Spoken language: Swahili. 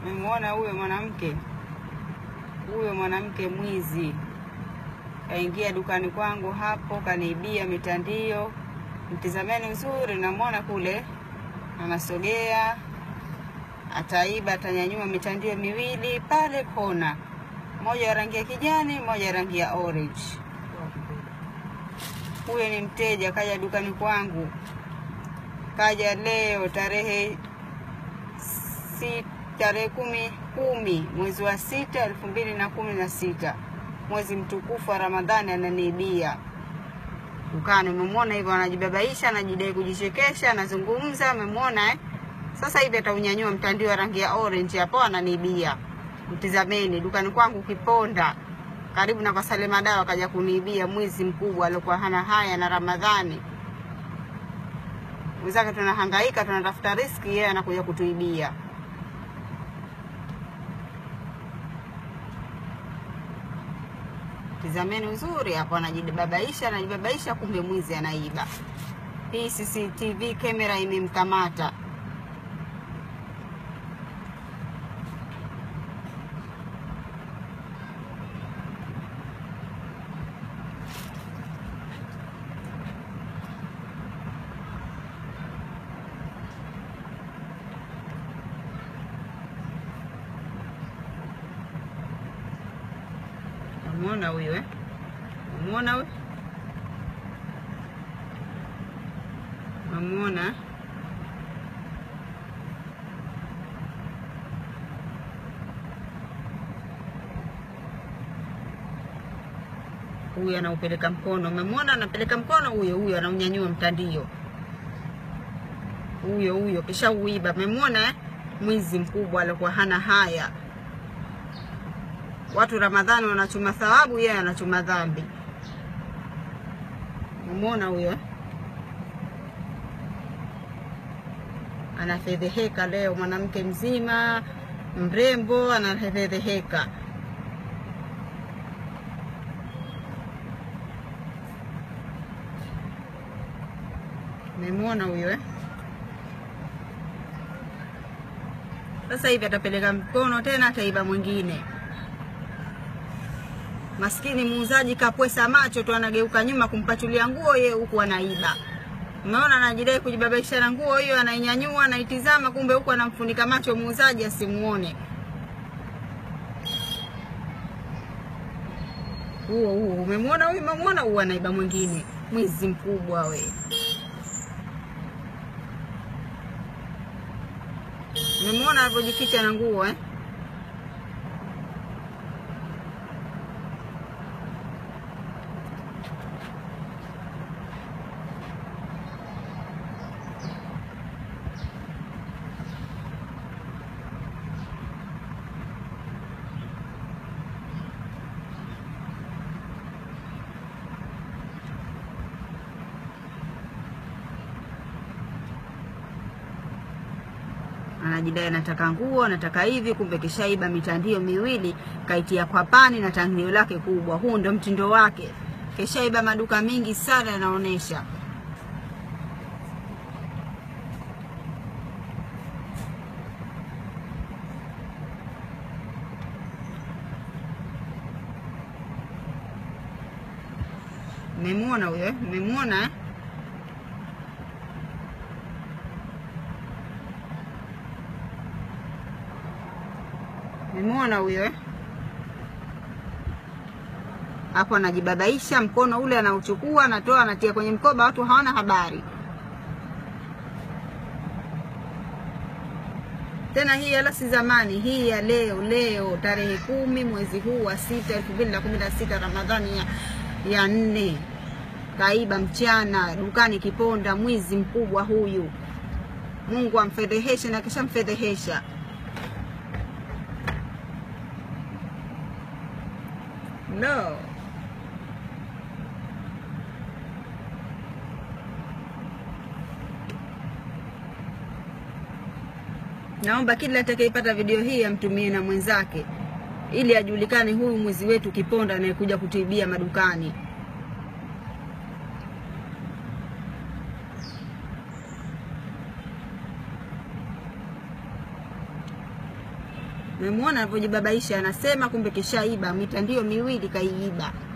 Memwona huyo mwanamke, huyo mwanamke mwizi kaingia dukani kwangu hapo, kaniibia mitandio. Mtizameni uzuri, namwona kule anasogea, ataiba, atanyanyua mitandio miwili pale kona, moja ya rangi ya kijani, moja ya rangi ya orange. Huyo ni mteja kaja dukani kwangu, kaja leo tarehe si, tarehe kumi kumi mwezi wa sita elfu mbili na kumi na sita mwezi mtukufu wa Ramadhani, ananiibia dukani. Umemwona hivyo, anajibabaisha, anajidai kujichekesha, anazungumza. Umemwona eh? Sasa hivi ataunyanyua mtandio wa rangi ya orange hapo, ananiibia. Mtizameni dukani kwangu Kiponda, karibu na kwa Salema Dawa, kaja kuniibia mwizi mkubwa aliokuwa hana haya na Ramadhani. Wenzake tunahangaika, tunatafuta riski, yeye anakuja kutuibia. Tizameni uzuri hapo, anajibabaisha, anajibabaisha, kumbe mwizi anaiba. Hii CCTV kamera imemkamata. Umeona huyo eh? Umeona huyo? Umeona? Huyu anaupeleka mkono. Umemwona anapeleka mkono huyo huyo anaunyanyua mtandio. Huyo huyo kisha uiba. Umemwona eh? Mwizi mkubwa alikuwa hana haya. Watu Ramadhani wanachuma thawabu, yeye anachuma dhambi. Umeona huyo? Anafedheheka leo, mwanamke mzima mrembo anafedheheka. Memwona huyo eh? Sasa hivi atapeleka mkono tena, ataiba mwingine. Maskini muuzaji kapwesa macho tu, anageuka nyuma kumpachulia nguo, yeye huku anaiba. Umeona, anajidai kujibabaisha na nguo hiyo, anainyanyua, anaitizama, kumbe huku anamfunika macho muuzaji asimuone. Huo huo, umemwona huyu, umemwona huyu, anaiba mwingine. Mwizi mkubwa we. Umemwona alivyojificha na nguo eh? anajidai anataka nguo, anataka hivi, kumbe kishaiba mitandio miwili, kaitia kwa pani na tangio lake kubwa. Huu ndo mtindo wake, kishaiba maduka mingi sana, yanaonyesha. Mmemwona huyo eh? Mmemwona eh? Mmemwona huyo eh? Hapo anajibabaisha, mkono ule anauchukua, anatoa, anatia kwenye mkoba, watu hawana habari tena. Hii wala si zamani, hii ya leo leo, tarehe kumi mwezi huu wa sita elfu mbili na kumi na sita Ramadhani ya, ya nne. Kaiba mchana dukani Kiponda, mwizi mkubwa huyu. Mungu amfedheheshe na kisha mfedhehesha. No. Naomba kila atakayepata video hii amtumie na mwenzake ili ajulikane huyu mwizi wetu Kiponda anayekuja kutuibia madukani. Umemwona alivyojibabaisha, anasema kumbe kishaiba mitandio miwili kaiiba.